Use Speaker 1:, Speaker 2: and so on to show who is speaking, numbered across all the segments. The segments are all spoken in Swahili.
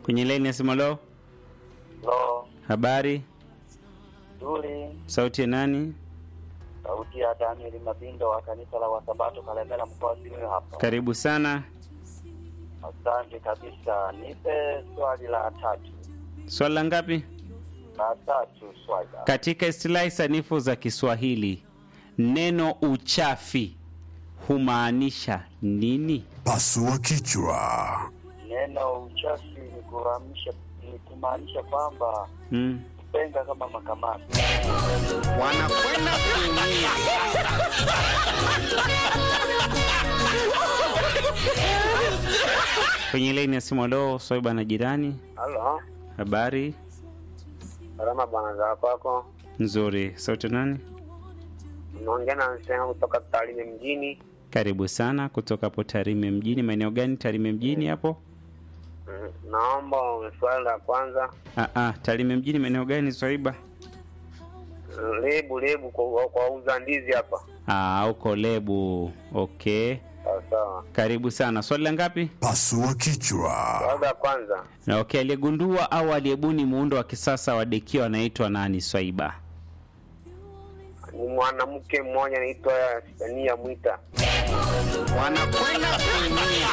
Speaker 1: Kwenye laini ya simu leo,
Speaker 2: Lo,
Speaker 1: habari,
Speaker 2: nzuri.
Speaker 1: sauti ya nani?
Speaker 2: Sauti ya Daniel Mabindo wa kanisa la Wasabato Kalemela mkoa wa Simiyu hapa.
Speaker 1: Karibu sana.
Speaker 2: Asante kabisa. Nipe swali la tatu.
Speaker 1: Swali la ngapi?
Speaker 2: La tatu swali. la-
Speaker 1: Katika istilahi sanifu za Kiswahili, neno uchafi humaanisha nini?
Speaker 3: Pasua kichwa.
Speaker 2: Neno uchafi ni kuramsha ni kumaanisha kwamba
Speaker 1: Mm.
Speaker 2: kupenga kama makamasi.
Speaker 1: Wanakwenda kuumia. Kwenye laini ya simu leo, Swaiba na jirani,
Speaker 2: Halo,
Speaker 1: habari
Speaker 2: salama bwana za kwako.
Speaker 1: nzuri. Sauti ya nani?
Speaker 2: Unaongea na msema kutoka Tarime mjini.
Speaker 1: Karibu sana kutoka hapo Tarime mjini. Maeneo gani Tarime mjini hapo?
Speaker 2: Mm, Naomba swali la kwanza.
Speaker 1: Ah, ah, Tarime mjini maeneo gani Swaiba?
Speaker 2: Lebu lebu kwa, kwa uza ndizi hapa.
Speaker 1: Ah, uko Lebu. Okay,
Speaker 2: Sawa sawa.
Speaker 1: karibu sana. Swali la ngapi?
Speaker 3: Pasua kichwa.
Speaker 2: Swali la kwanza.
Speaker 1: Na okay, aliyegundua au aliyebuni muundo wa kisasa wa dekio anaitwa nani Swaiba?
Speaker 2: Ni mwanamke mmoja anaitwa Sania Mwita.
Speaker 1: Wanakwenda kuumia.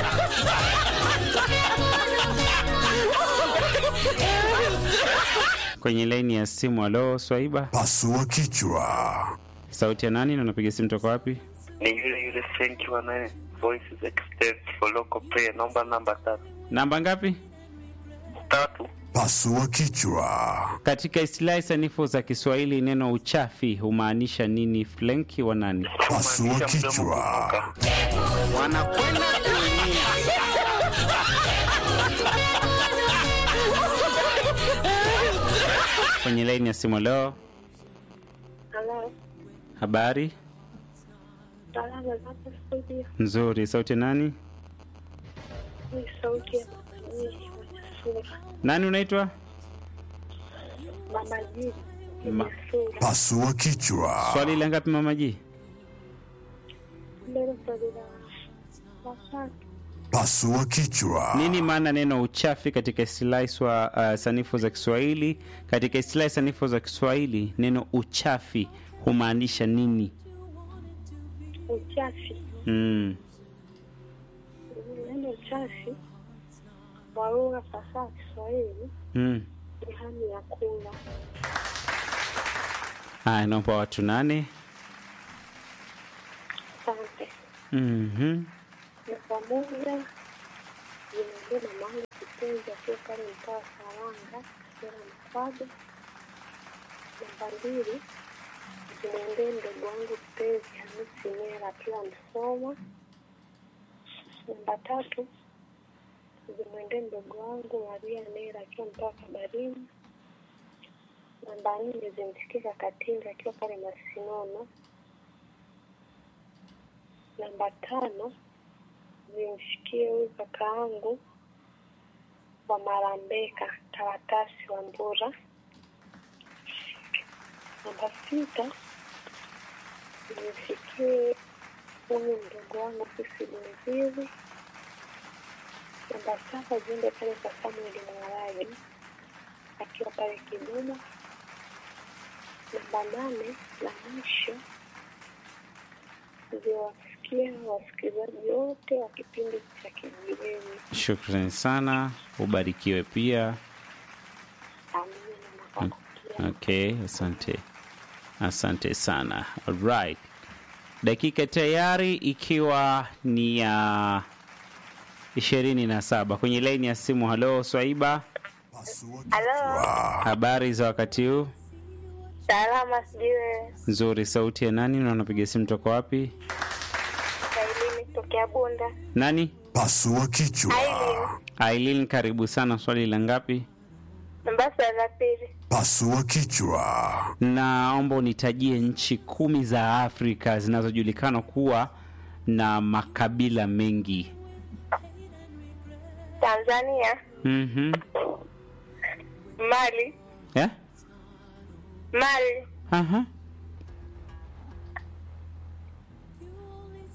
Speaker 1: Kwenye laini ya simu, alo Swaiba,
Speaker 3: Pasua kichwa.
Speaker 1: sauti ya nani na unapiga simu toka wapi?
Speaker 2: Ni yule yule Frank wa nane Voices Extend for local prayer. Naomba namba tatu.
Speaker 1: Namba ngapi?
Speaker 2: Tatu.
Speaker 3: Pasua kichwa.
Speaker 1: Katika istilahi sanifu za Kiswahili neno uchafi humaanisha nini? Flenki wa nani?
Speaker 3: Pasua
Speaker 2: Kumaanisha mdomo
Speaker 3: kichwa.
Speaker 2: kunuka.
Speaker 1: Wanakwenda kuumia. Kwenye laini ya simu leo,
Speaker 4: Halo,
Speaker 1: habari
Speaker 4: salama zako studio.
Speaker 1: nzuri. Sauti ya nani?
Speaker 4: Ni sauti ya mama Jii Mwenye
Speaker 1: Nani unaitwa?
Speaker 4: Mama Jii
Speaker 1: Ma-
Speaker 4: mwenye sura.
Speaker 3: Pasua kichwa.
Speaker 1: Swali la ngapi mama Ji?
Speaker 4: Mbele swali la la tatu.
Speaker 3: Pasua kichwa.
Speaker 1: Nini maana neno uchafi katika istilahi swa, uh, sanifu za Kiswahili? Katika istilahi sanifu za Kiswahili neno uchafi humaanisha nini?
Speaker 4: Uchafi.
Speaker 1: Mm.
Speaker 4: Neno uchafi kwa lugha fasaha ya Kiswahili
Speaker 1: Mm.
Speaker 4: ni hamu ya kula.
Speaker 1: Haya, naomba watu nane.
Speaker 4: Asante.
Speaker 1: Mhm.
Speaker 4: Na pamoja zinaongea na mahali kipenzi akiwa pale mtaa wa Saranga, Sera Mkwado. Namba mbili zimwendee mdogo wangu kipenzi Hamisi Mera akiwa Msoma. Namba tatu zimwendee mdogo wangu Maria Mera akiwa mtaa wa Kabarini. Namba nne zimsikie Kakatinga akiwa pale Masinono. Namba tano zimfikie huyu kaka yangu wa Marambeka Taratasi wa Mbura. Namba sita zimfikie huyu mdogo wangu Sisi Bunziri. Namba saba ziende pale kwa Samueli Mwaraji akiwa pale Kigoma. Namba nane la mwisho ziwafikia wasikilizaji wote wa kipindi cha Kijiweni.
Speaker 1: Shukrani sana, ubarikiwe pia.
Speaker 4: Amina na nakukia.
Speaker 1: Okay, asante, asante sana. Alright, dakika tayari ikiwa ni ya ishirini na saba kwenye laini ya simu. Halo Swaiba,
Speaker 3: Pasua
Speaker 4: Halo,
Speaker 3: kichwa.
Speaker 1: habari za wakati huu?
Speaker 4: salama, sijui wewe.
Speaker 1: Nzuri. Sauti ya nani na unapiga simu toka wapi?
Speaker 4: Sailini tokea Bunda.
Speaker 1: Nani?
Speaker 3: Pasua kichwa.
Speaker 4: Aileen,
Speaker 1: Aileen, karibu sana. Swali la ngapi?
Speaker 4: namba swali la pili.
Speaker 3: Pasua kichwa.
Speaker 1: Naomba unitajie nchi kumi za Afrika zinazojulikana kuwa na makabila mengi.
Speaker 4: Tanzania,
Speaker 1: Mhm.
Speaker 4: Mali,
Speaker 1: Eh?
Speaker 4: Mali,
Speaker 1: Aha.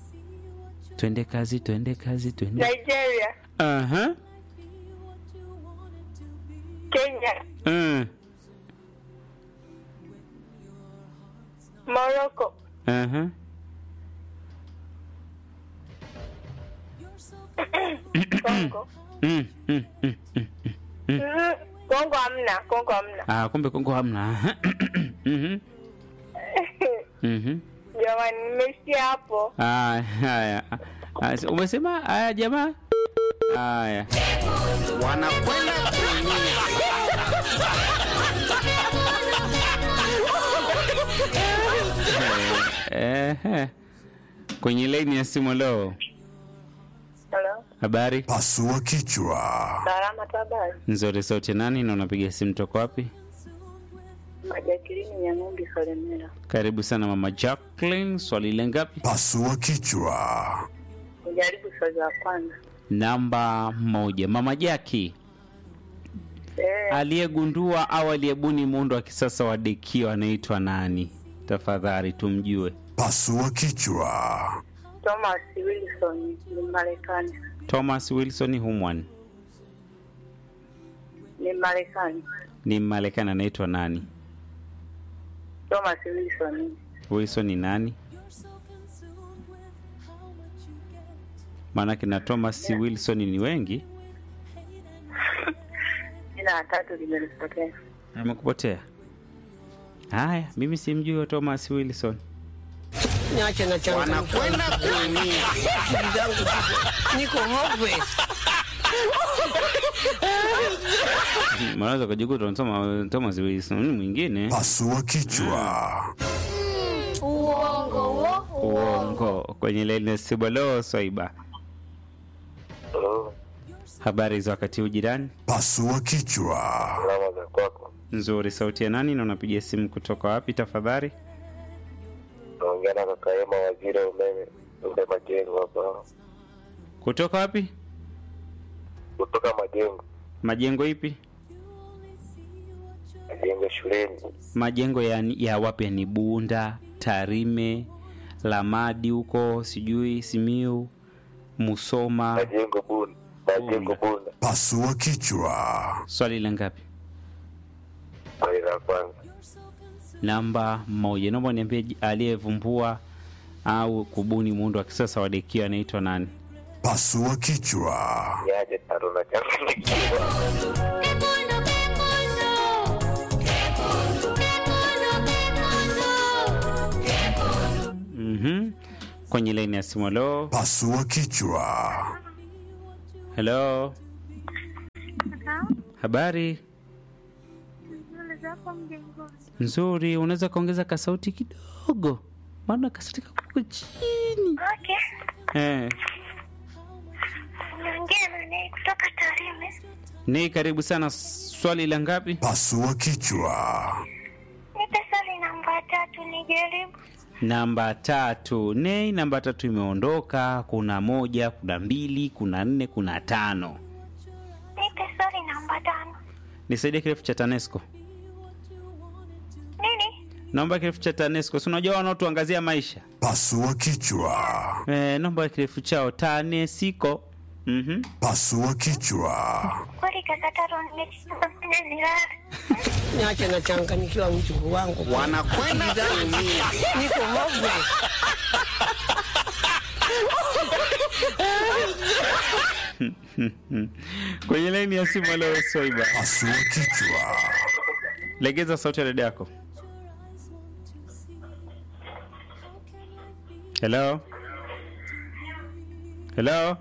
Speaker 1: Twende kazi, twende kazi, twende.
Speaker 4: Nigeria,
Speaker 1: Aha.
Speaker 4: Kenya,
Speaker 1: Mm.
Speaker 4: Morocco,
Speaker 1: Aha.
Speaker 4: Kongo.
Speaker 1: Mm, mm, mm, mm.
Speaker 4: Mm, Kongo hamna, Kongo hamna.
Speaker 1: Ah, kumbe Kongo hamna. Mhm. Mhm.
Speaker 4: Jamani, nimeishia hapo.
Speaker 1: Ah, haya. Ah, si- Umesema haya jamaa? Haya.
Speaker 5: wanakwenda kuumia.
Speaker 1: Ehe. Kwenye laini ya simu leo.
Speaker 4: Hello,
Speaker 1: Habari?
Speaker 3: Pasua kichwa.
Speaker 4: salama tabari.
Speaker 1: Nzuri sauti ya nani na unapiga simu toka wapi?
Speaker 4: Majakilini Nyang'umbi Kalemera.
Speaker 1: Karibu sana mama Jacqueline, swali la ngapi?
Speaker 3: Pasua kichwa.
Speaker 4: Nijaribu swali la kwanza.
Speaker 1: Namba moja. Mama Jaki
Speaker 4: Eh,
Speaker 1: aliyegundua au aliyebuni muundo wa kisasa wa dekio anaitwa nani? Tafadhali tumjue.
Speaker 3: Pasua kichwa.
Speaker 4: Thomas Wilson ni Marekani.
Speaker 1: Thomas Wilson Humwan
Speaker 4: Ni Marekani.
Speaker 1: ni Marekani, anaitwa nani?
Speaker 4: Thomas Wilson.
Speaker 1: Wilson ni nani? Maanake na Thomas Wilson ni wengi.
Speaker 4: Jina la tatu limenipotea.
Speaker 1: Amekupotea? Haya, mimi simjui huyo Thomas Wilson.
Speaker 5: Niache na changa wanakwenda kuumia. Akili zangu ziko- niko hopeless.
Speaker 1: Unaweza kujikuta unasoma Thomas Wilson ni mwingine.
Speaker 3: Pasua kichwa.
Speaker 6: Uongo wo,
Speaker 1: Uongo. Kwenye laini ya simu leo Swaiba.
Speaker 2: Hello,
Speaker 1: Habari za wakati huu jirani?
Speaker 3: Pasua kichwa.
Speaker 2: salama za kwako.
Speaker 1: Nzuri. Sauti ya nani na unapiga simu kutoka wapi tafadhali?
Speaker 2: Naongea na kaka Ema, waziri wa umeme ule majengo hapa,
Speaker 1: Kutoka wapi?
Speaker 2: kutoka majengo
Speaker 1: Majengo ipi?
Speaker 2: majengo shuleni.
Speaker 1: Majengo ya, ya wapi? Ni Bunda, Tarime, Lamadi huko sijui Simiu, Musoma.
Speaker 2: Majengo bunda, majengo bunda.
Speaker 3: Pasua kichwa.
Speaker 1: Swali la ngapi?
Speaker 2: Swali la kwanza,
Speaker 1: Namba moja. Naomba niambie j- aliyevumbua au kubuni muundo wa kisasa wa dekio anaitwa nani?
Speaker 3: Pasua kichwa.
Speaker 2: niaje taro na changanyikiwa.
Speaker 1: Mhm. Kwenye laini ya simu. Hello,
Speaker 3: Pasua kichwa.
Speaker 1: hello, habari nzuri. Unaweza kaongeza kasauti kidogo, maana kasauti kako chini.
Speaker 4: Okay.
Speaker 1: Eh,
Speaker 4: Naongea na naye kutoka Tarime.
Speaker 1: ni karibu sana. Swali la ngapi?
Speaker 3: Pasua kichwa.
Speaker 4: Nipe swali namba tatu nijaribu.
Speaker 1: Namba tatu. Nei, namba tatu imeondoka. Kuna moja, kuna mbili, kuna nne, kuna tano.
Speaker 4: Nipe swali namba tano.
Speaker 1: Nisaidie kirefu cha TANESCO.
Speaker 4: Nini?
Speaker 1: Naomba kirefu cha TANESCO. Si unajua wanaotuangazia maisha
Speaker 3: Pasua kichwa.
Speaker 1: eh, naomba kirefu chao TANESCO. Mhm.
Speaker 3: Pasua kichwa.
Speaker 4: Kweli kaka Taro nimefanya nilale.
Speaker 5: Niache na changa nikiwa mjukuu wangu. Wanakwenda kuumia. Niko hopeless.
Speaker 1: Kwenye laini ya simu leo Swaiba.
Speaker 3: Pasua kichwa.
Speaker 1: Legeza sauti ya dada yako. Hello? Hello?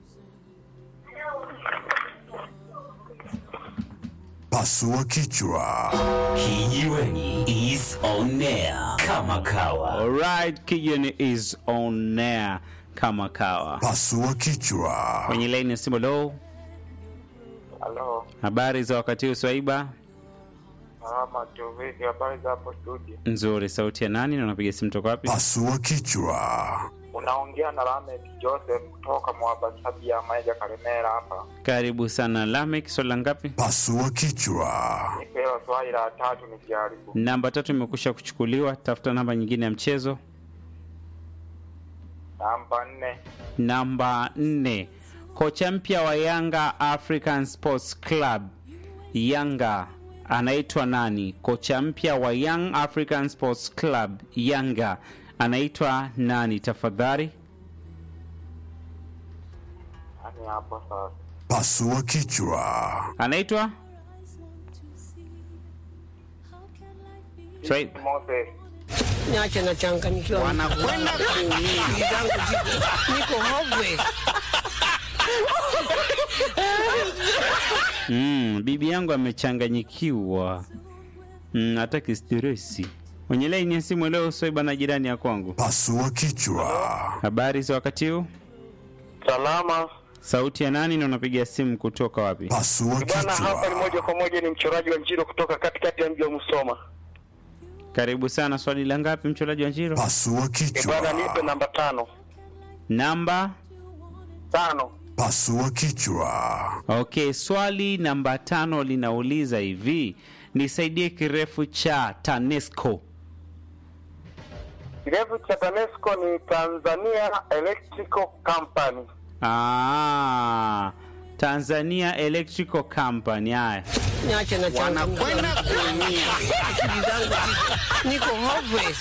Speaker 3: Pasua kichwa.
Speaker 7: Kijiweni is on air kama kawa.
Speaker 1: Alright, Kijeni is on air kama kawa.
Speaker 3: Pasua kichwa.
Speaker 1: Kwenye laini ya simu leo,
Speaker 2: Halo,
Speaker 1: habari za wakati huu Swaiba?
Speaker 2: salama tu, vipi? Habari za hapo studio?
Speaker 1: Nzuri, sauti ya nani na unapiga simu toka wapi?
Speaker 3: Pasua kichwa.
Speaker 2: Unaongea na Lamek Joseph kutoka Mwabasabi ya Maija Kalemera hapa.
Speaker 1: Karibu sana Lamek, swali la ngapi?
Speaker 3: Pasua kichwa.
Speaker 2: Nipewa swali la tatu nijaribu.
Speaker 1: Namba tatu imekusha kuchukuliwa, tafuta namba nyingine ya mchezo.
Speaker 2: Namba nne,
Speaker 1: Namba nne, kocha mpya wa Yanga African Sports Club Yanga anaitwa nani? Kocha mpya wa Young African Sports Club Yanga anaitwa nani tafadhali?
Speaker 2: Yaani hapo sasa.
Speaker 3: Pasua kichwa.
Speaker 1: Anaitwa Swahili.
Speaker 2: Moses.
Speaker 5: Niache nachanganyikiwa. Wanakwenda kuumia. Akili zangu ziko niko hopeless.
Speaker 1: Mm, bibi yangu amechanganyikiwa. Mm, hataki stresi. Kwenye laini ya simu leo Swaiba na jirani ya kwangu.
Speaker 3: Pasua kichwa.
Speaker 1: Habari za wakati huu?
Speaker 2: Salama.
Speaker 1: Sauti ya nani na unapiga simu kutoka wapi?
Speaker 3: Pasua
Speaker 2: Bwana hapa ni moja
Speaker 3: kichwa.
Speaker 2: kwa moja ni mchoraji wa Njiro kutoka katikati ya mji wa Musoma.
Speaker 1: Karibu sana. Swali la ngapi mchoraji wa Njiro?
Speaker 3: Pasua
Speaker 2: Eh, Bwana nipe
Speaker 3: kichwa.
Speaker 2: namba tano.
Speaker 1: Namba
Speaker 2: Tano.
Speaker 3: Pasua kichwa.
Speaker 1: Okay, swali namba tano linauliza hivi, nisaidie kirefu cha TANESCO.
Speaker 2: Kirefu cha TANESCO ni Tanzania Electrical Company.
Speaker 1: Ah, Tanzania Electrical Company. Haya,
Speaker 5: Niache nachanganyikiwa. Wanakwenda kuumia. Akili zangu ziko niko hopeless.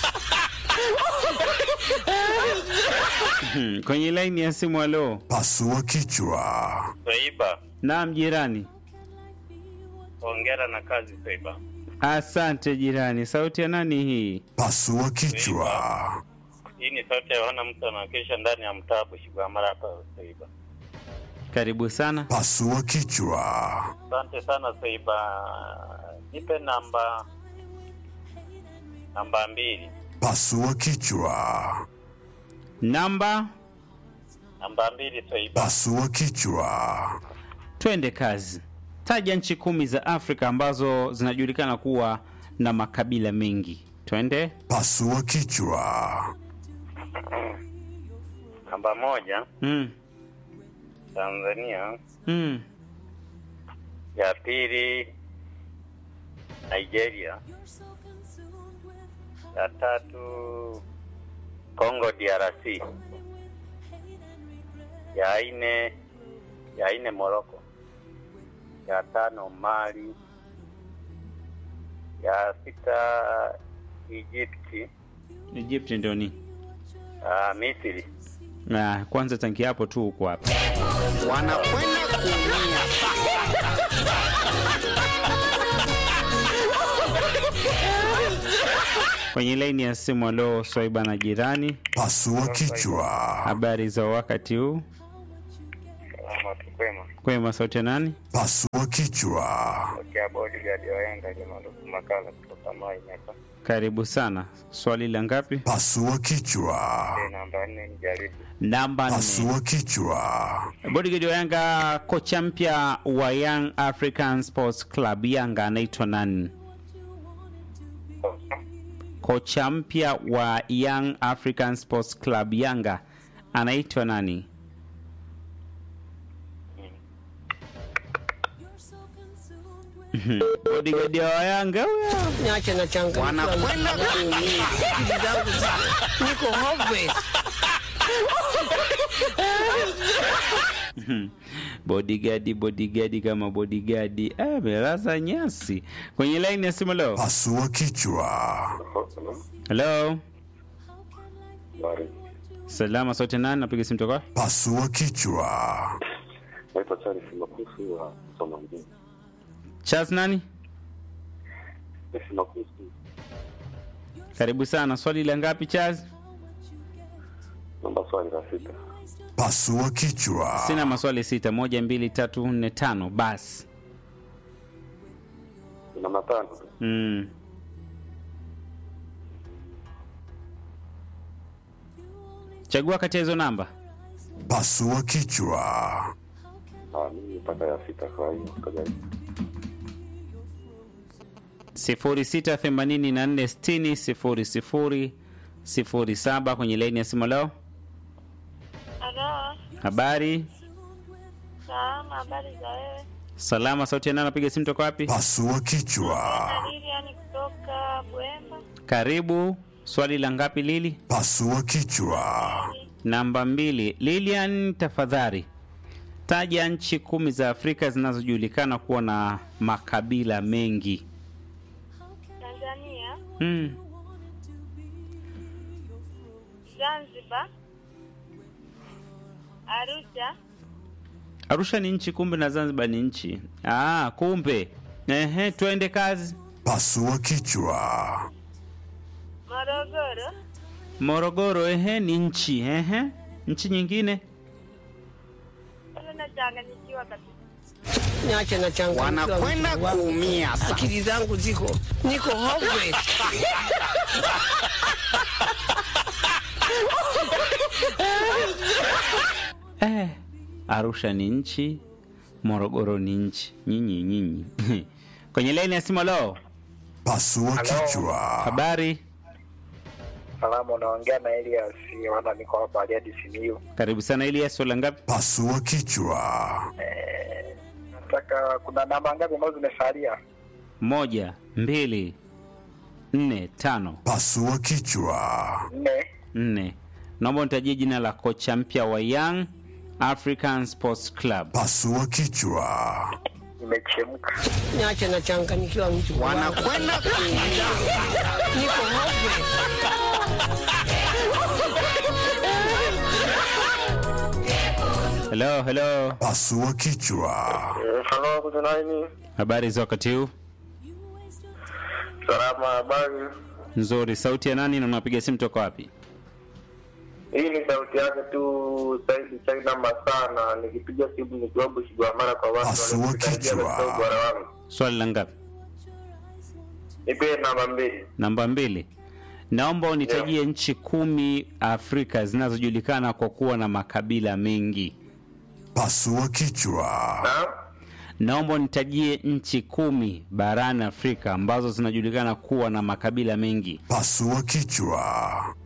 Speaker 1: Hmm, kwenye laini ya simu. Halo,
Speaker 3: Pasua kichwa.
Speaker 2: Saiba,
Speaker 1: naam jirani.
Speaker 2: hongera na kazi Saiba.
Speaker 1: Asante jirani. Sauti ya nani hii?
Speaker 3: Pasua kichwa.
Speaker 2: Hii ni sauti ya Yohana mtu anawakilisha ndani ya mtaa Bushigwamara hapa Saiba.
Speaker 1: Karibu sana.
Speaker 3: Pasua kichwa.
Speaker 2: Asante sana Saiba. Nipe namba namba mbili.
Speaker 3: Pasua kichwa.
Speaker 1: Namba,
Speaker 2: Namba mbili Saiba.
Speaker 3: Pasua kichwa.
Speaker 1: twende kazi. Taja nchi kumi za Afrika ambazo zinajulikana kuwa na makabila mengi. Twende.
Speaker 3: Pasua kichwa.
Speaker 2: Namba moja
Speaker 1: Mm,
Speaker 2: Tanzania,
Speaker 1: mm.
Speaker 2: ya pili Nigeria, ya tatu Congo DRC, ya nne ya nne Morocco, ya tano Mali, ya sita Egypt,
Speaker 1: Egypt ndio ni
Speaker 2: uh, Misri.
Speaker 1: na kwanza tanki hapo tu huko hapa.
Speaker 5: Wanakwenda kuumia.
Speaker 1: Kwenye laini ya simu, alo Swaiba na jirani,
Speaker 3: Pasua kichwa.
Speaker 1: habari za wakati huu?
Speaker 2: Salama tu kwema.
Speaker 1: Kwema, sauti ya nani?
Speaker 3: Pasua kichwa.
Speaker 2: Tokea bodyguard waenda Jamaluku Makala kutoka Mai hapa.
Speaker 1: Karibu sana. Swali la ngapi?
Speaker 3: Pasua kichwa.
Speaker 2: Namba nne ni jaribu.
Speaker 1: Namba nne.
Speaker 3: Pasua kichwa.
Speaker 1: Bodyguard wa Yanga, kocha mpya wa Young African Sports Club Yanga anaitwa nani? Kocha mpya wa Young African Sports Club Yanga anaitwa nani? Bodyguard wa Yanga huyo.
Speaker 5: Niache nachanganyikiwa. Wanakwenda kuumia. Akili zangu ziko niko hopeless.
Speaker 1: bodigadi bodigadi kama bodigadi Ah, amelaza nyasi kwenye laini ya simu leo
Speaker 3: Pasua kichwa.
Speaker 1: halo salama sote nani napiga simu toka
Speaker 3: Pasua kichwa.
Speaker 6: naitwa Charles Makusu wa Soma mjini.
Speaker 1: charles nani
Speaker 6: Charles Makusu,
Speaker 1: karibu sana swali la ngapi charles
Speaker 6: namba swali la sita.
Speaker 3: Pasua kichwa.
Speaker 1: sina maswali sita moja mbili tatu nne tano basi
Speaker 6: Ina matano tu.
Speaker 1: mm. chagua kati ya hizo namba
Speaker 3: Pasua kichwa.
Speaker 6: Ah, mimi mpaka ya sita kwa hiyo kajaribu.
Speaker 1: 0684600007 kwenye laini ya simu leo
Speaker 4: Halo,
Speaker 1: habari
Speaker 4: salama, habari za wewe?
Speaker 1: salama sauti ya nani napiga simu toka wapi
Speaker 3: Pasua kichwa.
Speaker 4: Lilian kutoka Bwemba.
Speaker 1: karibu swali la ngapi lili
Speaker 3: Pasua kichwa.
Speaker 1: namba mbili lilian tafadhali Taja nchi kumi za Afrika zinazojulikana kuwa na makabila mengi.
Speaker 4: Tanzania,
Speaker 1: Mm.
Speaker 4: Zanzibar, Arusha,
Speaker 1: Arusha ni nchi, kumbe na Zanzibar ni nchi. Ah, kumbe. Ehe, twende kazi.
Speaker 3: Pasua kichwa.
Speaker 4: Morogoro,
Speaker 1: Morogoro, ehe, ni nchi. Ehe, nchi nyingine.
Speaker 4: sasa nachanganyikiwa kabisa.
Speaker 5: niache na changu wanakwenda kuumia akili zangu ziko niko hopeless
Speaker 1: Eh, Arusha ni nchi, Morogoro ni nchi. Nyinyi nyinyi. Kwenye laini ya simu leo,
Speaker 3: Pasua kichwa.
Speaker 1: habari?
Speaker 2: Salamu, unaongea na Elias wana niko hapa Bariadi Simiyu.
Speaker 1: Karibu sana Elias, swala ngapi?
Speaker 3: Pasua kichwa.
Speaker 2: Nataka kuna namba ngapi ambazo zimesalia?
Speaker 1: Moja, mbili, nne, tano,
Speaker 3: Pasua kichwa.
Speaker 2: Nne.
Speaker 1: nne. Naomba nitajie jina la kocha mpya wa Young African Sports Club.
Speaker 3: Pasua kichwa.
Speaker 2: Nimechemka.
Speaker 5: niache na changanyikiwa mtu wanakwenda kuumia niko hopeless
Speaker 1: Hello, hello.
Speaker 3: Pasua kichwa.
Speaker 2: Halo, kuna nani?
Speaker 1: Habari za wakati huu?
Speaker 2: Salama, habari.
Speaker 1: Nzuri. Sauti ya nani na unapiga simu toka wapi?
Speaker 2: Hii ni sauti yake tu Saidi China Masana, nikipiga simu nikiwa Bushigwa mara kwa watu
Speaker 3: Pasua
Speaker 2: wanaokaribia
Speaker 3: kichwa.
Speaker 2: katika ubora wangu.
Speaker 1: Swali la ngapi?
Speaker 2: Nipe namba mbili.
Speaker 1: Namba mbili. Naomba unitajie nchi kumi Afrika zinazojulikana kwa kuwa na makabila mengi.
Speaker 3: Pasua kichwa.
Speaker 2: Na
Speaker 1: Naomba unitajie nchi kumi barani Afrika ambazo zinajulikana kuwa na makabila mengi.
Speaker 3: Pasua kichwa.